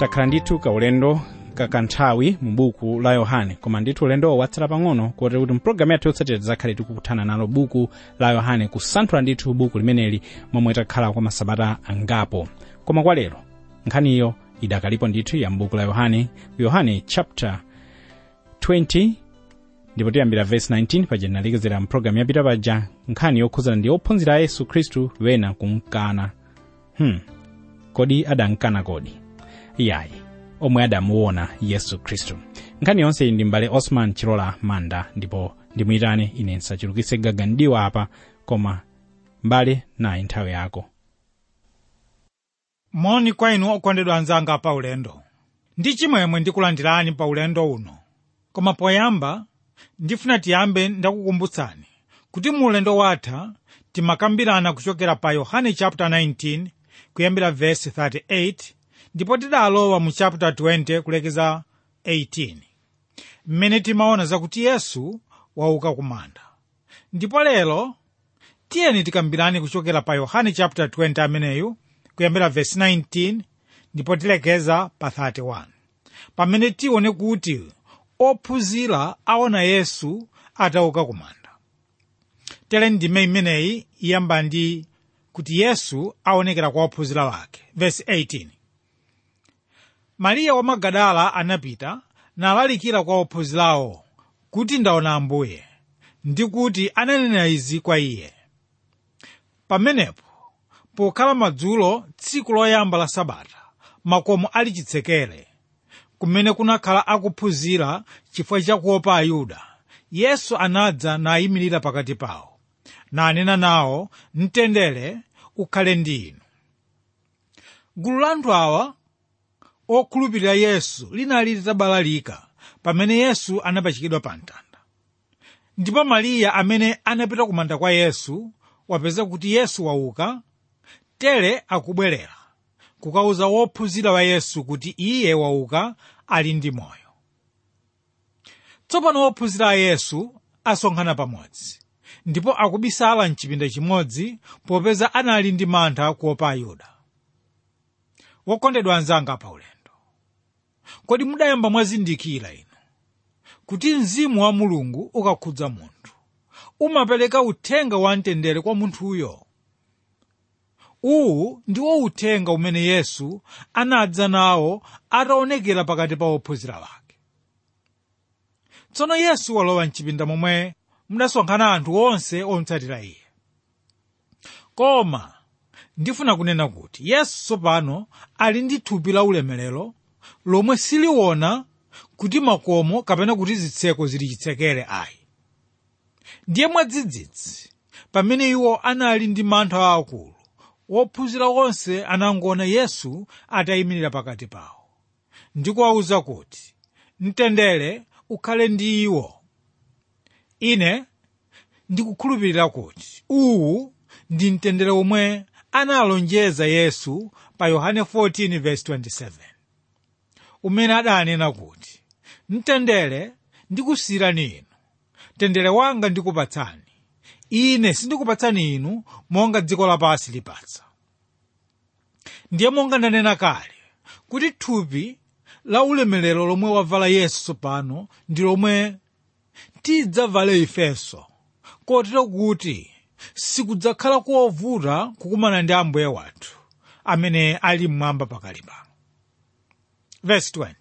takhala ndithu kaulendo kakanthawi mu buku la yohane koma ndithu ulendowo watsala pang'ono kotero kuti mpulogalamu yathu yotsatira tidzakhale tikukuthana nalo buku la yohane kusanthula ndithu buku limeneli momwe takhala kwa masabata angapo koma kwa lero nkhaniyo idakalipo ndithu ya mbuku la yohane yohane chapter 20 ndipo tiyambira verse 19 paja tinalekezera mpulogalamu yapita paja nkhani yokhuzana ndi ophunzira a yesu khristu wena kumkana hmm. kodi adankana kodi iyayi omwe adamuona yesu khristu nkhani yonse iyi ndi mbale osman chilola manda ndipo ndimuyitane ine nsachulukitse gaganidiwa apa koma mbale nayi nthawi yako moni kwa inu okondedwa anzanga pa ulendo ndi chimwemwe ndikulandirani pa ulendo uno koma poyamba ndifuna tiyambe ndakukumbutsani kuti mu ulendo watha timakambirana kuchokera pa yohane chapter 19 kuyambira verse 38 ndipo tidalowa mu chapter 20 kulekeza 18 mmene timaona zakuti yesu wauka kumanda ndipo lero tiyeni tikambirane kuchokera pa yohane chapter 20 ameneyu kuyambira verse 19 ndipo tilekeza pa 31 pamene tione kuti ophunzira aona yesu atauka kumanda tere ndime imeneyi iyamba ndi kuti yesu aonekera kwa ophunzira wake verse 18 mariya wa magadala anapita nalalikira kwa ophunzirawo kuti ndaona ambuye ndi kuti ananena izi kwa iye pamenepo pokhala madzulo tsiku loyamba la sabata makomo ali chitsekere kumene kunakhala akuphunzira chifukwa chakuopa ayuda yesu anadza nayimirira pakati pawo nanena nawo mtendere ukhale ndi inu gulu la anthu awa okhulupirira yesu linali litabalalika pamene yesu anapachikidwa pa mtanda ndipo mariya amene anapita kumanda kwa yesu wapeza kuti yesu wauka tere akubwerera kukauza wophunzira wa yesu kuti iye wauka ali ndi moyo tsopano wophunzira a yesu asonkhana pamodzi ndipo akubisala mchipinda chimodzi popeza anali ndi mantha kuopa ayuda wokondedwa anzanga pa ulendo kodi mudayamba mwazindikira inu kuti mzimu wa mulungu ukakhudza munthu umapereka uthenga wa mtendere kwa munthuyo uwu ndiwo uthenga umene yesu anadza nawo ataonekera pakati pa ophunzira wake tsono yesu walowa mchipinda momwe mudasonkhana anthu onse omutsatira iye koma ndifuna kunena kuti yesu tsopano ali ndi thupi la ulemerero lomwe siliona kuti makomo kapena kuti zitseko zili chitsekere ayi ndiye mwadzidzidzi pamene iwo anali ndi mantha aakulu wophunzira onse anangoona yesu atayimirira pakati pawo ndikuwawuza kuti mtendere ukhale ndi iwo ine ndikukhulupirira kuti uwu ndi mtendere omwe analonjeza yesu pa yohane 14:27 umene adanena kuti mtendere ndikusiyirani inu mtendere wanga ndikupatsani ine sindikupatsani inu monga dziko lapansi lipatsa ndiye monga ndanena kale kuti thupi la ulemerero lomwe wavala yesu tsopano ndi lomwe tidzavale ifenso kotero kuti sikudzakhala kovuta kukumana ndi ambuye wathu amene ali mmwamba pakali pano verse 20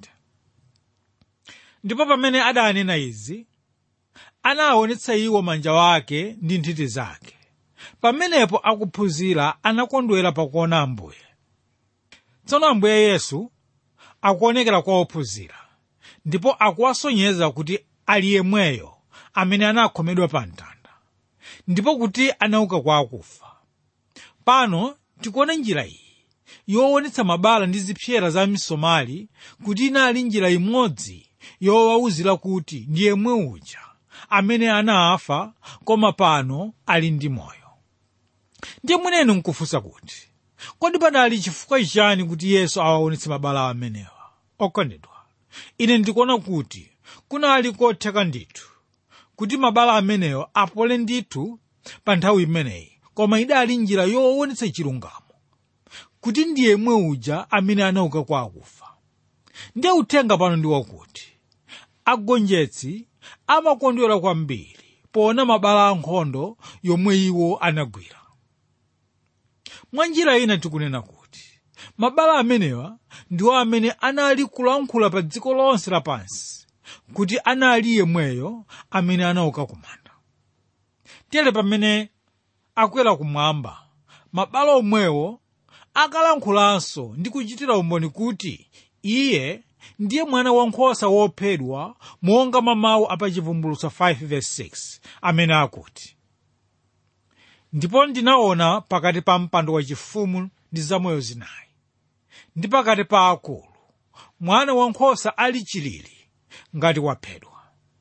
ndipo pamene adanena izi anawaonetsa iwo manja wake ndi nthiti zake pamenepo akuphunzira anakondwera pakuona ambuye tsono ambuye yesu akuonekera kwa ophunzira ndipo akuwasonyeza kuti ali yemweyo amene anakhomedwa pa mtanda ndipo kuti anauka kwa akufa pano tikuona njira iyi yoonetsa mabala ndi zipsera za misomali kuti inali njira imodzi yowawuzira kuti ndi yemwe uja amene anafa koma pano ali ndi moyo ndiye mwenenu nkufunsa kuti kodi padali chifukwa chani kuti yesu awaonetse mabala amenewa okondedwa ine ndikuona kuti kunali kotheka ndithu kuti mabala amenewo apole ndithu pa nthawi imeneyi koma idali njira yoonetsa chilungamo kuti ndi yemwe uja amene anauka kwa akufa ndiye uthenga pano ndi wakuti agonjetsi amakondwera kwambiri poona mabala ankhondo yomwe iwo anagwira mwa njira ina tikunena kuti mabala amenewa ndiwo amene anali kulankhula pa dziko lonse lapansi kuti anali yemweyo amene anauka kumanda tere pamene akwera kumwamba mabala omwewo akalankhulanso ndi kuchitira umboni kuti iye ndiye mwana wankhosa wophedwa monga mawu apachivumbulutso 5:6 amene akuti ndipo ndinaona pakati pa mpando wachifumu ndi zamoyo zinayi ndi pakati pa akulu mwana wankhosa ali chilili ngati waphedwa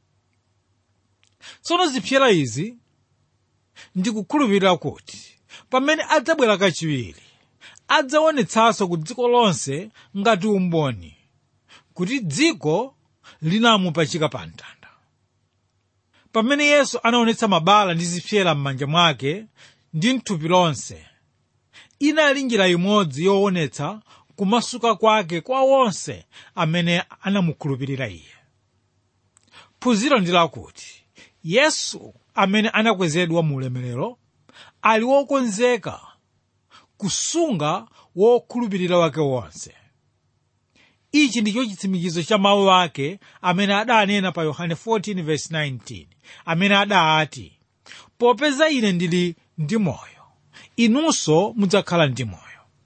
tsono zipsera izi ndikukhulupirira kuti pamene adzabwera kachiwiri adzaonetsanso ku dziko lonse ngati umboni kuti dziko linamupachika pa mtanda pamene yesu anaonetsa mabala ndi zipsera m'manja mwake ndi mthupi lonse inali njira imodzi yoonetsa kumasuka kwake kwa onse amene anamukhulupirira iye phunziro ndi lakuti yesu amene anakwezedwa mu ulemerero ali wokonzeka kusunga wokhulupirira wake wonse ichi ndicho chitsimikizo cha mawu ake amene adanena pa yohane 14:19 amene adati popeza ine ndili ndi moyo inunso mudzakhala ndi moyo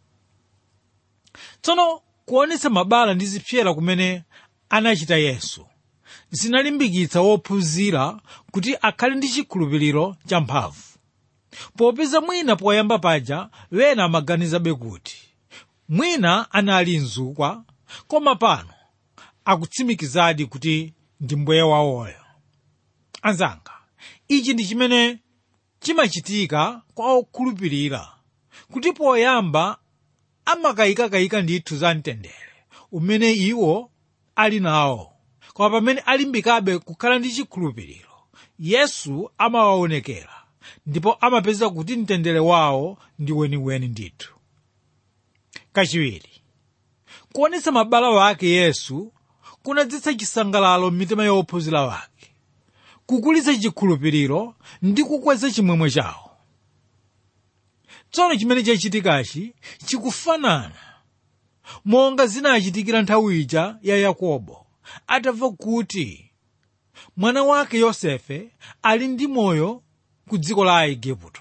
tsono kuonetsa mabala ndi zipsera kumene anachita yesu zinalimbikitsa wophunzira kuti akhale ndi chikhulupiriro champhamvu popeza mwina poyamba paja wena amaganizabe kuti mwina anali mzukwa koma pano akutsimikizadi kuti ndi mbuye wawoyo anzanga ichi ndi chimene chimachitika kwa okhulupirira kuti poyamba amakayikakayika ndithu za mtendere umene iwo ali nawo koma pamene alimbikabe kukhala ndi chikhulupiriro yesu amawaonekera ndipo amapeza kuti mtendere wawo ndi weniweni ndithu kachiwiri kuonetsa mabala wake yesu kunadzetsa chisangalalo m'mitima ya ophunzira wake kukulitsa chikhulupiriro ndi kukweza chimwemwe chawo tsono chimene chachitikachi chikufanana monga zinachitikira nthawi ija ya yakobo atamva kuti mwana wake yosefe ali ndi moyo ku dziko la aigupto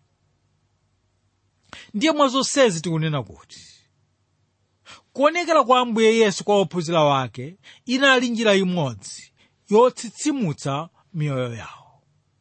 ndiye mwa zonsezi tikunena kuti kuonekera kwa ambuye yesu kwa ophunzira wake inali njira imodzi yotsitsimutsa miyoyo yawo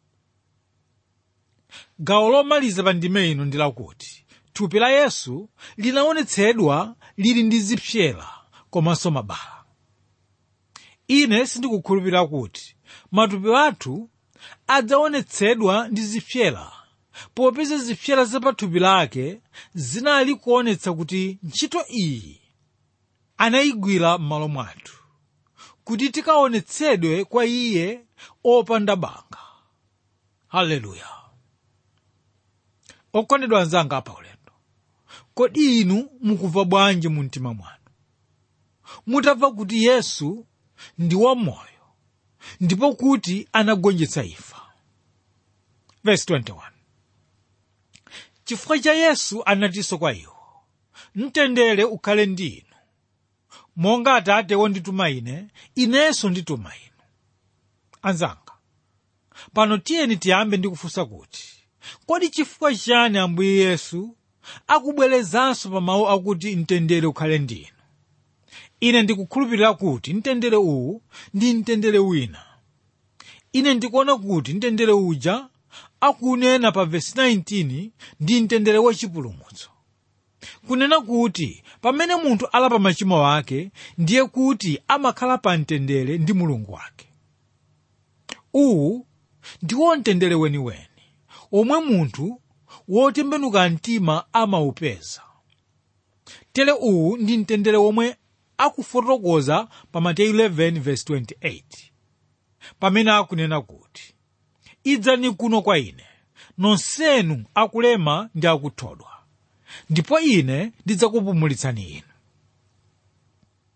gawo lomaliza pa ndime ino ndi lakuti thupi la yesu linaonetsedwa lili ndi zipsera komanso mabala ine sindikukhulupirira kuti matupi athu adzaonetsedwa ndi zipsera popeza zipsera zapathupi lake zinali kuonetsa kuti ntchito iyi anayigwira m'malo mwathu kuti tikaonetsedwe kwa iye opanda banga haleluya okondedwa anzanga apa ulendo kodi inu mukumva bwanji mu mtima mwanu mutamva kuti yesu ndi wamoyo ndipo kuti anagonjetsa imfa verse 21 chifukwa cha yesu anatinso kwa iwo mtendere ukhale ndi inu monga atate wondituma ine inenso ndituma inu anzanga pano tiyeni tiyambe ndi kufunsa kuti kodi chifukwa chani ambuye yesu akubwerezanso pa mawu akuti mtendere ukhale ndi inu ine ndikukhulupirira kuti mtendere uwu ndi mtendere wina ine ndikuona kuti mtendere uja akunena pa vesi 19 ndi mtendere wachipulumutso kunena kuti pamene munthu alapa machimo ake ndiye kuti amakhala pa mtendere ndi mulungu wake uwu ndiwo mtendere weniweni omwe munthu wotembenuka mtima amaupeza tere uwu ndi mtendere womwe akufotokoza pa mateyu 11:28 pamene akunena kuti idzani kuno kwa ine nonsenu akulema ndi akuthodwa ndipo ine ndidzakupumulitsani inu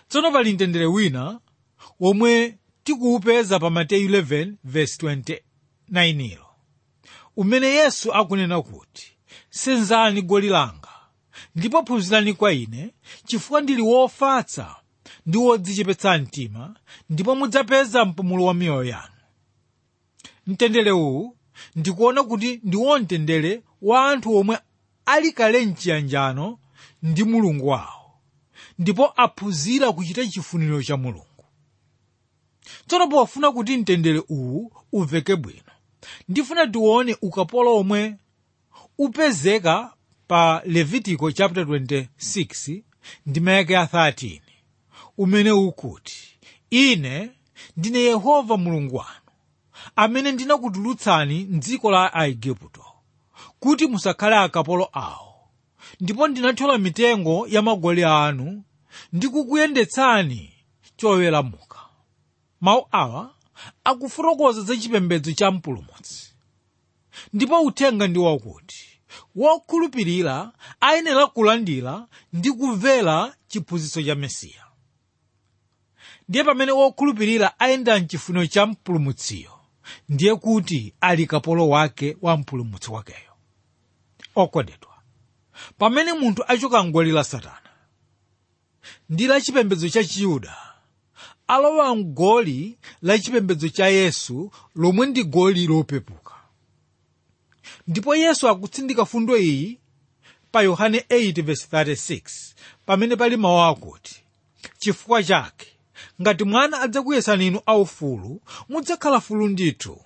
tsono pali mtendere wina womwe tikuwupeza pa mateyu 11 verse 29 ilo umene yesu akunena kuti senzani goli langa ndipo phunzirani kwa ine chifukwa ndili wofatsa ndi wodzichepetsa mtima ndipo mudzapeza mpumulo wa miyoyo yanu mtendere uwu ndikuona kuti ndi womtendere wa anthu omwe ali kale mchiyanjano ndi mulungu wawo ndipo aphunzira kuchita chifuniro cha mulungu tsono pofuna kuti mtendere uwu uveke bwino ndifuna tione ukapolo omwe upezeka pa levitiko chapter 26 ndi mayake ya 13 umene ukuti ine ndine yehova mulungu wanu amene ndinakutulutsani mdziko la aigupto kuti musakhale akapolo awo ndipo ndinathyola mitengo ya magoli anu ndi kukuyendetsani choweramuka mawu awa akufotokoza za chipembedzo cha mpulumutsi ndipo uthenga ndi wakuti wokhulupirira ayenera kulandira ndi kumvera chiphunzitso cha mesiya ndiye pamene wokhulupirira ayenda mchifuniro cha mpulumutsiyo ndiye kuti ali kapolo wake wa mpulumutsi wakeyo okondedwa pamene munthu achoka mgoli la satana ndi la chipembedzo cha chiyuda alowa mgoli la chipembedzo cha yesu lomwe ndi goli lopepuka ndipo yesu akutsindika fundo iyi pa yohane 8:36 pamene pali mawu akuti chifukwa chake ngati mwana adzakuyesani inu aufulu mudzakhala fulu ndithu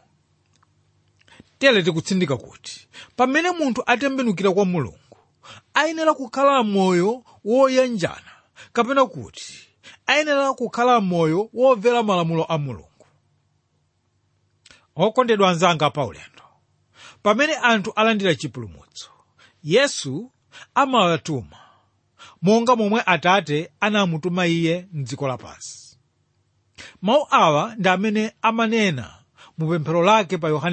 tere tikutsindika kuti pamene munthu atembenukira kwa mulungu ayenera kukhala moyo woyanjana kapena kuti ayenera kukhala moyo womvera malamulo a mulungu okondedwa anzanga pa ulendo pamene anthu alandira chipulumutso yesu amawatuma monga momwe atate anamutuma iye mdziko lapansi mawu awa ndi amene amanena mu pemphero lake pa yohane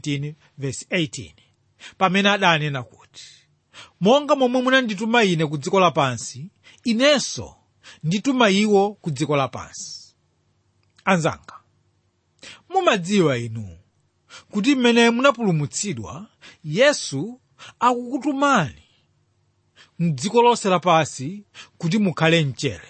17:18 pamene adanena kuti monga momwe munandituma ine ku dziko lapansi inenso ndituma iwo ku dziko lapansi anzanga mumadziwa inu kuti mmene munapulumutsidwa yesu akukutumani mdziko lonse lapansi kuti mukhale mchere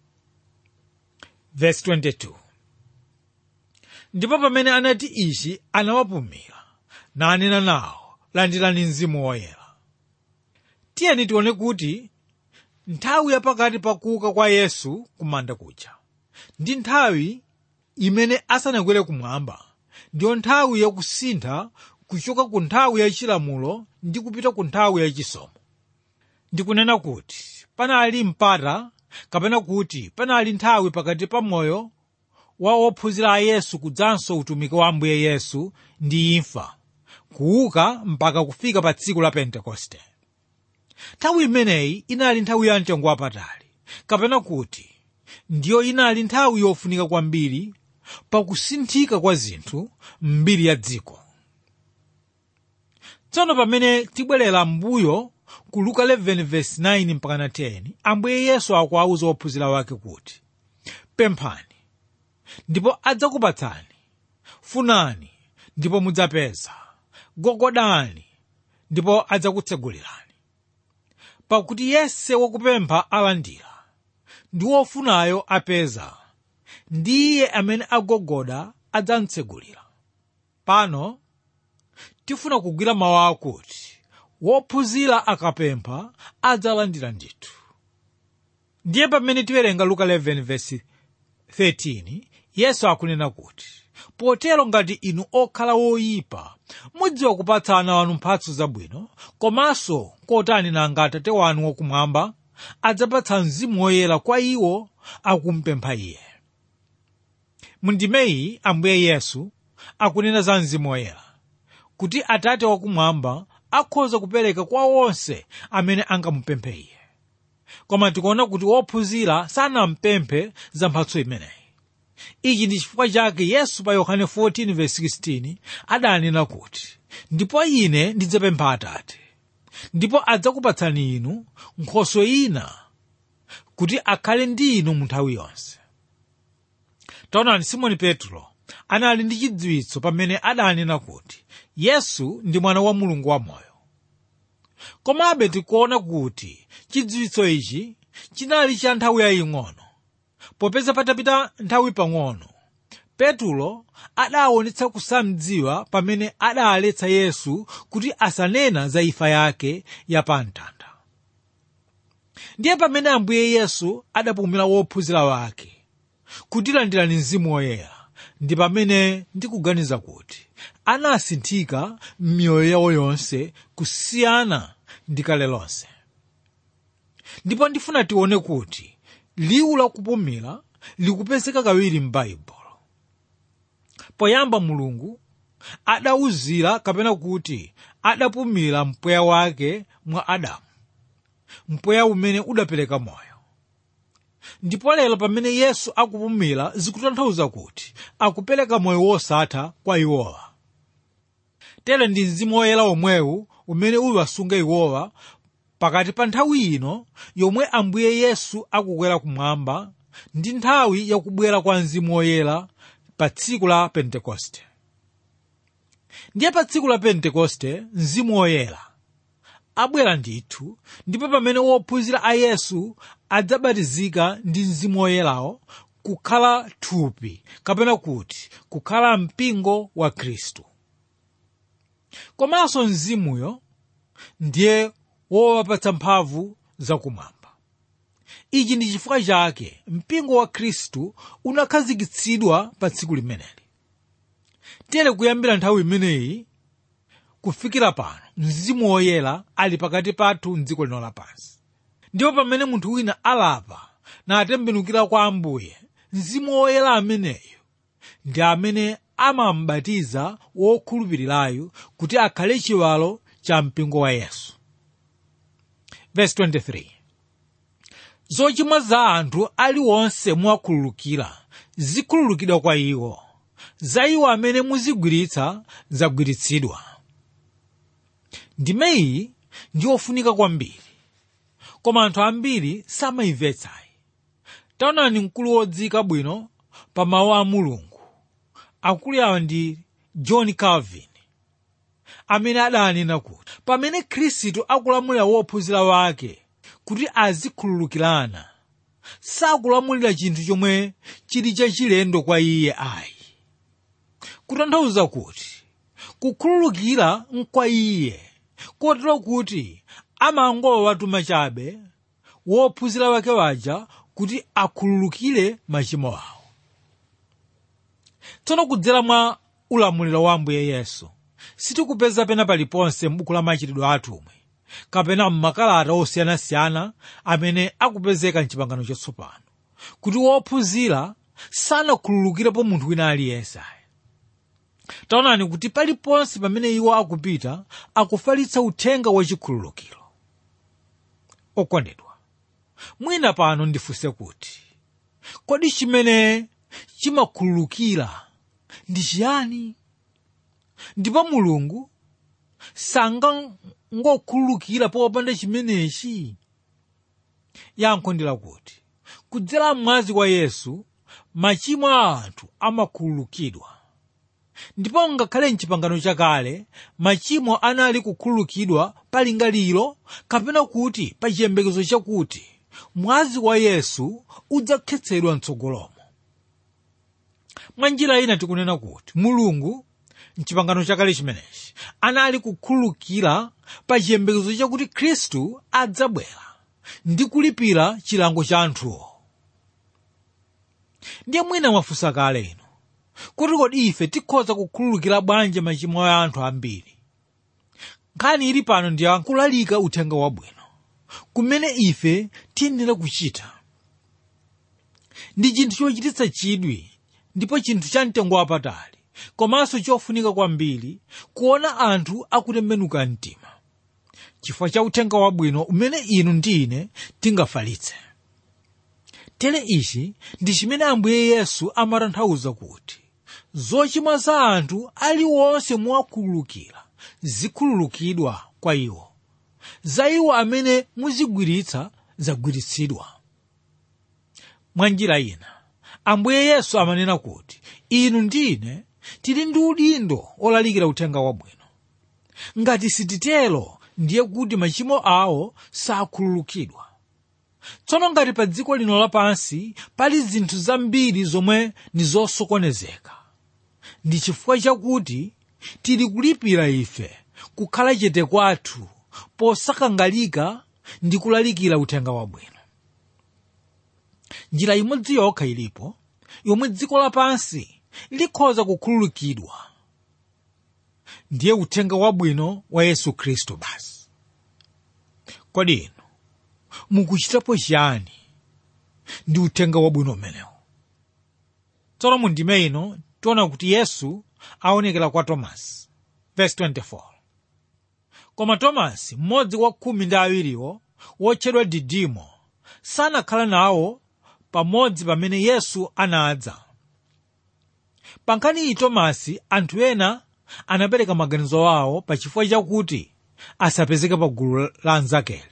verse 22 ndipo pamene anati ichi anawapumira nanena nawo landirani mzimu woyera tiyeni tione kuti nthawi yapakati pa kuuka kwa yesu kumanda kuja ndi nthawi imene asanakwere kumwamba ndiyo nthawi yakusintha kuchoka ku nthawi yachilamulo ndi kupita ku nthawi yachisomo ndikunena kuti panali mpata kapena kuti panali nthawi pakati pa moyo wa ophunzira a yesu kudzanso utumiki wa ambuye yesu ndi imfa kuuka mpaka kufika pa tsiku la pentekoste nthawi imeneyi inali nthawi ya mtengo wapatali kapena kuti ndiyo inali nthawi yofunika kwambiri pakusinthika kwa zinthu m'mbiri ya dziko tsono pamene tibwerera m'mbuyo ku luka 11:9 mpaka 10 ambuye yesu akuwawuza ophunzira wake kuti pemphani ndipo adzakupatsani funani ndipo mudzapeza gogodani ndipo adzakutsegulirani pakuti yense wakupempha alandira ndi wofunayo apeza ndi iye amene agogoda adzamtsegulira pano tifuna kugwira mawu akuti wophunzira akapempha adzalandira ndithu ndiye pamene tiwerenga luka 11:13 yesu akunena kuti potero ngati inu okhala woyipa mudziwa kupatsa ana wanu mphatso zabwino komanso kotani nanga atate wanu wakumwamba adzapatsa mzimu woyera kwa iwo akumpempha iye mundimeyi ambuye yesu akunena za mzimu woyera kuti atate wakumwamba akhoza kupereka kwa onse amene angamupemphe iye koma tikuona kuti wophunzira sanampemphe za mphatso imeneyi ichi ndi chifukwa chake yesu pa yohane 14:16 adanena kuti ndipo ine ndidzapempha atate ndipo adzakupatsani inu nkhoswe ina kuti akhale ndi inu mu nthawi yonse taonani simoni petro anali ndi chidziwitso pamene adanena kuti yesu ndi mwana wa mulungu wamoyo komabe tikuona kuti chidziwitso ichi chinali cha nthawi yaying'ono popeza patapita nthawi pang'ono petulo adaonetsa kusamdziwa pamene adaletsa yesu kuti asanena za imfa yake yapamtanda ndiye pamene ambuye yesu adapumira wophunzira wake kutilandirani mzimu woyera ndi pamene ndikuganiza kuti anasinthika m'miyoyo yawo yonse kusiyana ndi kale lonse ndipo ndifuna tione kuti liwu lakupumira likupezeka kawiri m'baibulo poyamba mulungu adawuzira kapena kuti adapumira mpweya wake mwa adamu mpweya umene udapereka moyo ndipo lero pamene yesu akupumira zikutanthauza kuti akupereka moyo wosatha kwa iwowa tere ndi mzimu woyera omwewu umene uwasunga iwowa pakati pa nthawi ino yomwe ambuye yesu akukwera kumwamba ndi nthawi yakubwera kwa mzimu woyera pa tsiku la pentekoste ndiye pa tsiku la pentekoste mzimu woyera abwera ndithu ndipo pamene wophunzira a yesu adzabatizika ndi mzimu woyerawo kukhala thupi kapena kuti kukhala mpingo wa khristu komanso mzimuyo ndiye wowapatsa mphamvu zakumwamba ichi ndi chifukwa chake mpingo wa khristu unakhazikitsidwa pa tsiku limeneli tere kuyambira nthawi imeneyi kufikira pano mzimu woyera ali pakati pathu mdziko lino lapansi ndipo pamene munthu wina alapa natembenukira kwa ambuye mzimu woyera ameneyo ndi amene amamubatiza wokhulupirirayo kuti akhale chiwalo cha mpingo wa yesu Verse 23 zochimwa za anthu aliwonse mwakhululukira zikhululukidwa kwa iwo za iwo amene muzigwiritsa zagwiritsidwa ndime iyi ndi yofunika kwambiri koma anthu ambiri samayimvetsayi taonani mkulu wodzika bwino pa mawu a mulungu akulu awa ndi john calvin amene adanena kuti pamene khristu akulamulira wophunzira wake kuti azikhululukirana sakulamulira chinthu chomwe chili chachilendo kwa iye ayi kutanthauza kuti kukhululukira nkwa iye kotero kuti amangowatuma chabe wophunzira wake waja kuti akhululukire machimo awo tsono kudzera mwa ulamuliro wa ambuye yesu sitikupeza pena paliponse m'buku la machitidwe atumwi kapena m'makalata osiyanasiyana amene akupezeka mchipangano chatsopano kuti wophunzira sanakhululukirepo munthu wina aliyense taonani kuti paliponse pamene iwo akupita akufalitsa uthenga wachikhululukiro okondedwa mwina pano ndifunse kuti kodi chimene chimakhululukira ndi chiyani ndipo mulungu sangangokhululukira popanda chimenechi yankho ndi lakuti kudzera mwazi wa yesu machimo a anthu amakhululukidwa ndipo ngakhale mchipangano chakale machimo anali kukhululukidwa palingaliro kapena kuti pa chiyembekezo chakuti mwazi wa yesu udzakhetsedwa mtsogolomo mwa njira ina tikunena kuti mulungu mchipangano chakale chimenechi anali kukhululukira pa chiyembekezo chakuti khristu adzabwera ndi kulipira chilango cha anthuwo ndiye mwina mwafunsa kale ino kuti kodi ife tikhoza kukhululukira bwanji machimo a anthu ambiri nkhani ili pano ndi akulalika uthenga wabwino kumene ife tiyenera kuchita ndi chinthu chochititsa chidwi ndipo chinthu cha mtengo wapatali komanso chofunika kwambiri kuona anthu akutembenuka mtima chifukwa cha uthenga wabwino umene inu ndi ine tingafalitse tere ichi ndi chimene ambuye yesu amatanthauza kuti zochimwa za anthu aliwonse mwakhululukira zikhululukidwa kwa iwo za iwo amene muzigwiritsa zagwiritsidwa mwa njira ina ambuye yesu amanena kuti inu ndine tili ndi udindo olalikira uthenga wabwino ngati sititero ndiye kuti machimo awo sakhululukidwa tsono ngati pa dziko lino lapansi pali zinthu zambiri zomwe ndi zosokonezeka ndi chifukwa chakuti tili kulipira ife kukhala chete kwathu posakangalika ndi kulalikira uthenga wabwino njira imodzi yokha ilipo yomwe dziko lapansi likhoza kukhululukidwa ndiye uthenga wabwino wa yesu khristu basi kodi inu mukuchitapo chiyani ndi uthenga wabwino umenewu tsono mu ndime ino tiona kuti yesu aonekera kwa tomasi verse 24 koma tomasi mmodzi wa khumi ndi awiriwo wotchedwa didimo sanakhala nawo pamodzi pamene yesu anadza pa nkhani iyi tomasi anthu ena anapereka maganizo awo pachifukwa chakuti asapezeke pa gulu la anzakeli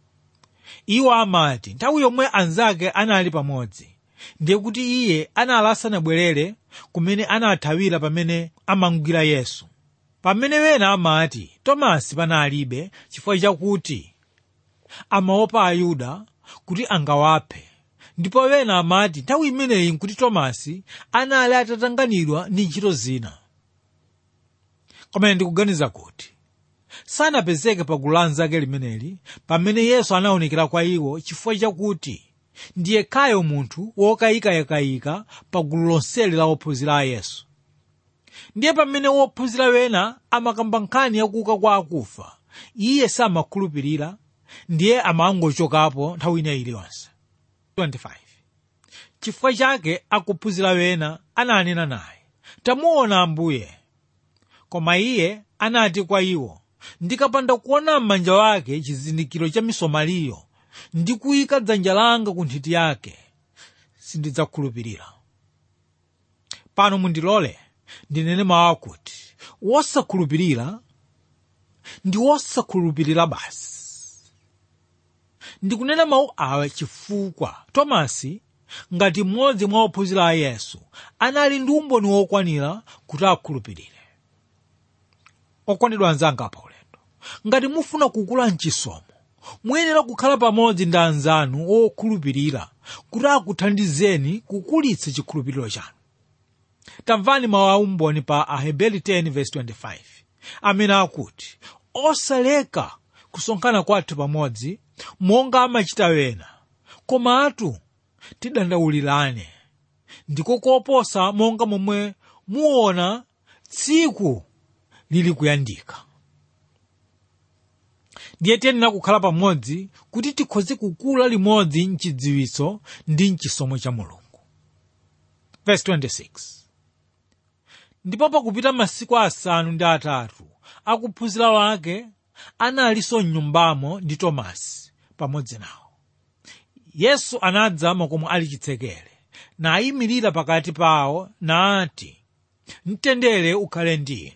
iwo amati nthawi yomwe anzake anali pamodzi ndiye kuti iye anali asanabwerere kumene anathawira pamene amangwira yesu pamene wena amati tomasi panalibe chifukwa chakuti amaopa ayuda kuti angawaphe ndipo wena amati nthawi imeneyi nkuti tomasi anali atatanganidwa ndi ntchito zina koma ndikuganiza kuti sanapezeke pa gulu la anzake limeneli pamene yesu anaonekera kwa iwo chifukwa chakuti ndiye kayo munthu wokayikayikayika pa gulu lonseli la ophunzira a yesu ndiye pamene wophunzira wena amakamba nkhani yakuuka kwa akufa iye samakhulupirira ndiye amangochokapo nthawi ina iliyonse 25 chifukwa chake akuphunzira wena ananena naye tamuona ambuye koma iye anati kwa iwo ndikapanda kuona m'manja wake chizindikiro cha misomaliyo ndi kuyika dzanja langa ku nthiti yake sindidzakhulupirira pano mundilole ndinene mawu akuti wosakhulupirira ndi wosakhulupirira basi ndikunena mawu awa chifukwa tomasi ngati mmodzi mwa ophunzira a yesu anali ndi umboni wokwanira kuti akhulupirire okwanidwa anzanga pa ulendo ngati mufuna kukula mchisomo muyenera kukhala pamodzi ndi anzanu okhulupirira kuti akuthandizeni kukulitsa chikhulupiriro chanu tamvani mawu a umboni pa aheberi 10:25 amene akuti osaleka kusonkhana kwathu pamodzi monga amachita wena komatu tidandaulirane ndiko koposa monga momwe muona tsiku lili kuyandika ndiye tiyenera kukhala pamodzi kuti tikhoze kukula limodzi mchidziwitso ndi mchisomo cha mulungu Verse 26 ndipo pakupita masiku asanu ndi atatu akuphunzira wake analinso mnyumbamo ndi tomasi pamodzi nawo yesu anadza makomo ali chitsekere nayimirira pakati pawo nati mtendere ukhale ndi inu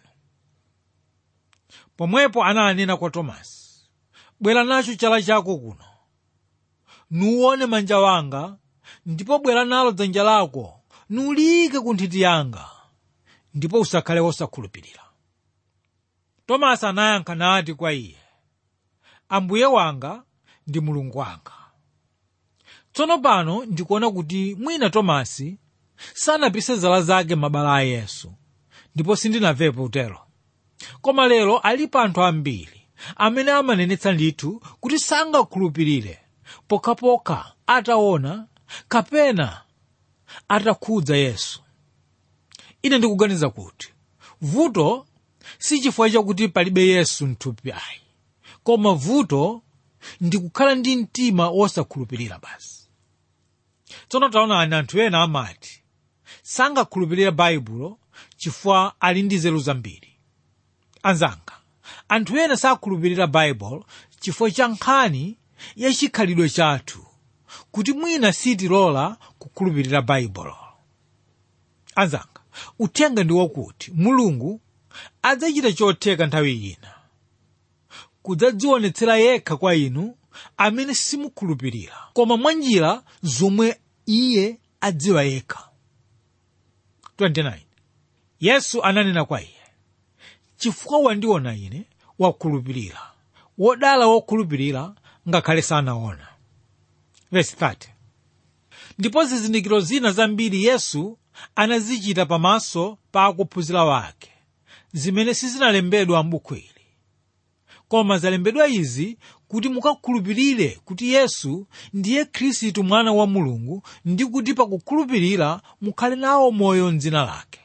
pomwepo ananena kwa tomasi bwera nacho chala chako kuno nuwone manja wanga ndipo bwera nalo dzanja lako nuliyike ku nthiti yanga ndipo usakhale wosakhulupirira tomasi anayankha nati kwa iye ambuye wanga ndi mulungu wanga tsono pano ndikuona kuti mwina tomasi sanapise zala zake mabala a yesu ndipo sindinamvepo utero koma lero alipo anthu ambiri amene amanenetsa ndithu kuti sangakhulupirire pokhapokha ataona kapena atakhudza yesu ine ndikuganiza kuti vuto si chifukwa chakuti palibe yesu mthupi ayi koma vuto ndi kukhala ndi mtima wosakhulupirira basi tsono taonani anthu ena amati sangakhulupirire baibulo chifukwa ali ndi nzeru zambiri anzanga anthu ena sakhulupirira baibulo chifukwa cha nkhani ya chikhalidwe chathu kuti mwina sitilola kukhulupirira baibulo anzanga uthenga ndi wakuti mulungu adzachita chotheka nthawi ina kudzadzionetsera yekha kwa inu amene simukhulupirira koma mwa njira zomwe iye adziwa yekha 29 yesu ananena kwa iye chifukwa wandiona ine wakhulupirira wodala wokhulupirira ngakhale sanaona verse 30 ndipo zizindikiro zina zambiri yesu anazichita pamaso pa akuphunzira wake zimene sizinalembedwa m'buku ili koma zalembedwa izi kuti mukakhulupirire kuti yesu ndiye khristu mwana wa mulungu ndi kuti pakukhulupirira mukhale nawo moyo mdzina lake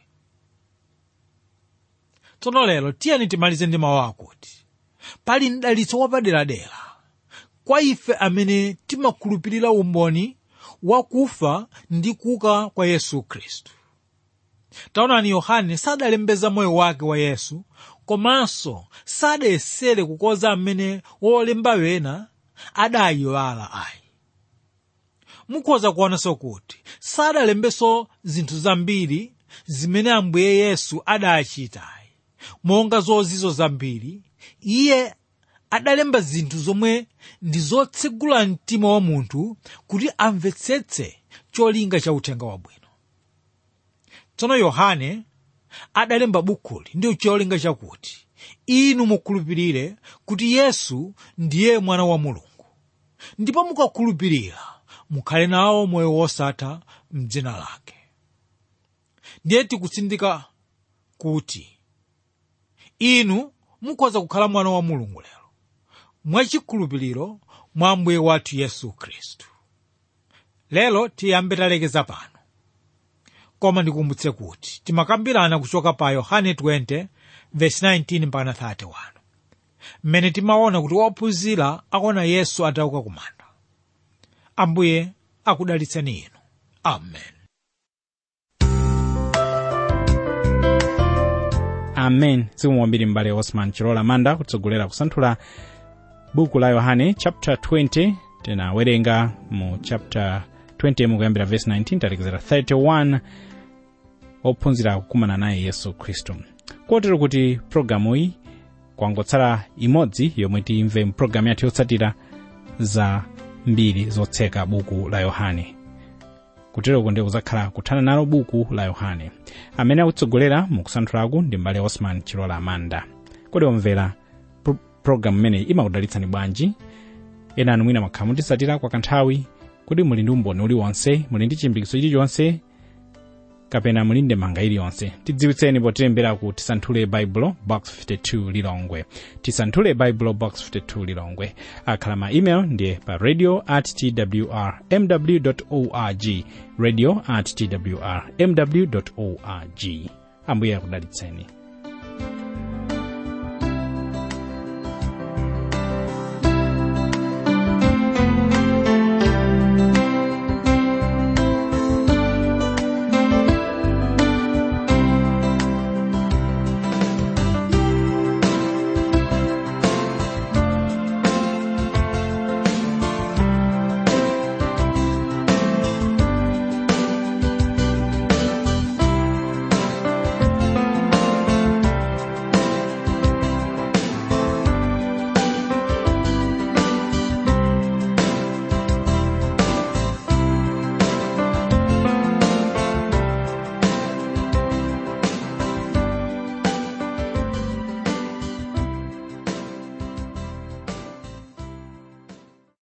tsono lero tiyeni timalize ndi mawu akuti pali mdalitso wapaderadera kwa ife amene timakhulupirira umboni wakufa ndi kuuka kwa yesu khristu taonani yohane sadalembeza moyo wake wa yesu komanso sadayesere kukoza amene wolemba wena adayiwala ayi mukhoza kuonanso kuti sadalembenso zinthu zambiri zimene ambuye yesu adachitayi monga zozizo zambiri iye adalemba zinthu zomwe ndi zotsegula mtima wa munthu kuti amvetsetse cholinga cha uthenga wabwino tsono yohane adalemba bukuli ndi cholinga chakuti inu mukhulupirire kuti yesu ndiye mwana wa mulungu ndipo mukakhulupirira mukhale nawo moyo wosatha mdzina lake ndiye tikutsindika kuti inu mukhoza kukhala mwana wa mulungu lero mwachikhulupiriro mwa mbuye wathu yesu khristu lero tiyambe talekeza pano koma ndikumbutse kuti timakambirana kuchoka pa yohane 20 verse 19 mpaka 31 mmene timaona kuti wophunzira akuona yesu atauka kumanda ambuye akudalitseni inu amen amen zikomo kwambiri m'bale osman chilola manda kutsogolera kusanthula buku la yohane chapter 20 tinawerenga mu chapter 20 mukuyambira verse 19 talekezera 31 ophunzira kukumana naye yesu khristu kotero kuti programu iyi kwangotsala imodzi yomwe timve mpulogalamu yathu yotsatira za mbiri zotseka buku la yohane kuteroko ndi kuzakhala kuthana nalo buku la yohane amene akutsogolera mukusanthulaku ndi mbale osman chilola amanda kodi omvera pro- programu imeneyi imakudalitsani bwanji ena anu mwina makhala mutisatira kwa kanthawi kodi muli ndi umboni uliwonse muli ndi chilimbikitso chilichonse kapena muli ndi manga iliyonse tidziwitseni potilembera ku tisanthule baibulo box 52 lilongwe tisanthule baibulo box 52 lilongwe akhala ma email ndiye pa radio at twr mw org radio at twr mw org ambuye akudalitseni